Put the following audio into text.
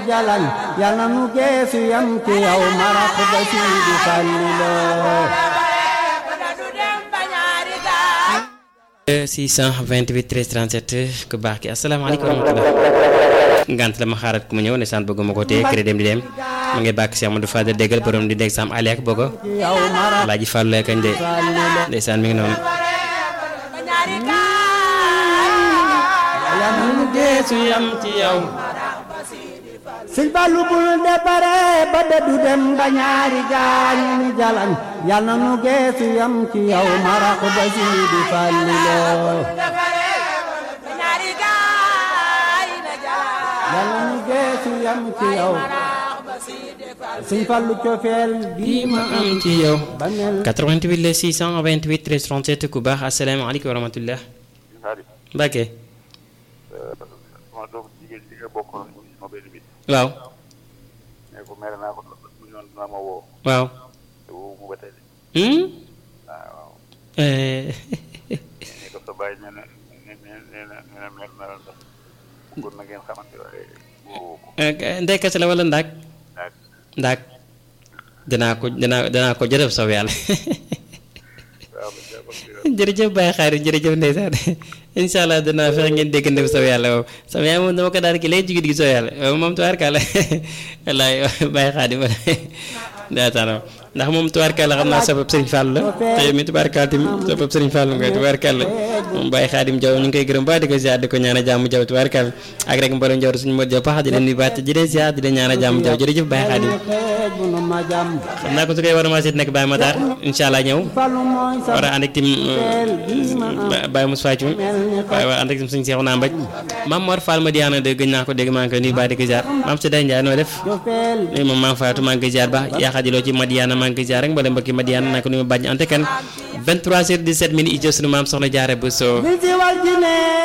jalañ yal na nu geesu yam ci yow marax ba Sidi Fallilo 628 13 37 ku baax ki asalaamaaleykum wa rahmatulah ngant la ma xaarat ku mu ñëw ndeysaan bëgg ma ko téye crédit dem di dem ma ngi bàkk Cheikh Amadou Fadel déggal borom di dégg sam ali ak bëggo yow marax laaji fàllu lay kañ de ndeysaan mi ngi noonu yal na nu geesu yam ci yow sëñ Fallu bul dépare ba dëddu dem ba ñaari gaañ ni jalañ yal na nu geesu yam ci yow marax ba Sidi Fallilo yal na nu geesu yam ci yow sëñ Fallu cofeel bii ma am ci yow ba mel 88 le 628 13 37 ku baax asalaamaaleykum wa rahmatulah Xaadi Mbacke sama doom jigéen ci nga bokk sama benn bi waaw ne ko mere naa ko mu ñoon dina ma woo waaw te woo mu ba tey de hmm? waaw Eh, ne ko sa bàyyi nee na nee na nee na nee na mer na la ndax bëggoon na ngeen xamante waaye woo ko eh, ndey kese la wala ndaak daal ndaak danaa ko danaa danaa ko jërëf saw yàlla waaw ba jàppal ci jërëjëf Baye Xaari jërëjëf ndeysaan incha allah danaa fexe ngeen déggante bu saw yàlla moom sama yaay moom dama ko daal ki léegi jigéen gi saw yàlla waaw moom tubaarkàlla wallaay Baye Xaari ma ndeysaan ndax moom tubaarkàlla xam naa sabab Serigne Fall la te yow mi tubaarkàlla tamit sabab Serigne Fall nga tubaarkàlla moom Baye Xaadim Jaw ñu ngi koy gërëm ba di ko ziar di ko ñaan a jàmm jaw tubaarkàlla ak rek mboolem jaw suñu mot jaw pax di leen nuyu baat di leen ziar di leen ñaan a jàmm jaw jërëjëf Baye Xaadim xeej bu nu ma jàmm xam naa ko su koy war a maa seet nekk Baye Matar incha allah ñëw Fallu mooy sa war a ànd ak tim Baye Moussa Thioum waaye war a ànd ak tim suñu seexu naa mbaj maam Mor Fall ma diyaana de gëj naa ko dégg maa ngi koy nuyu baa di ko ziar maam Sédé Ndiaye noo def cofeel nuyu moom maam Fatou maa ngi koy ziar ba yaa xajaloo ci Madiana maa ngi koy ziar rek mbooleem mbokki Madiana naa ko nuyu bàjj ante kan 23 heures 17 minutes i jëf sunu maam soxna jaare bu soo li si wal ji ne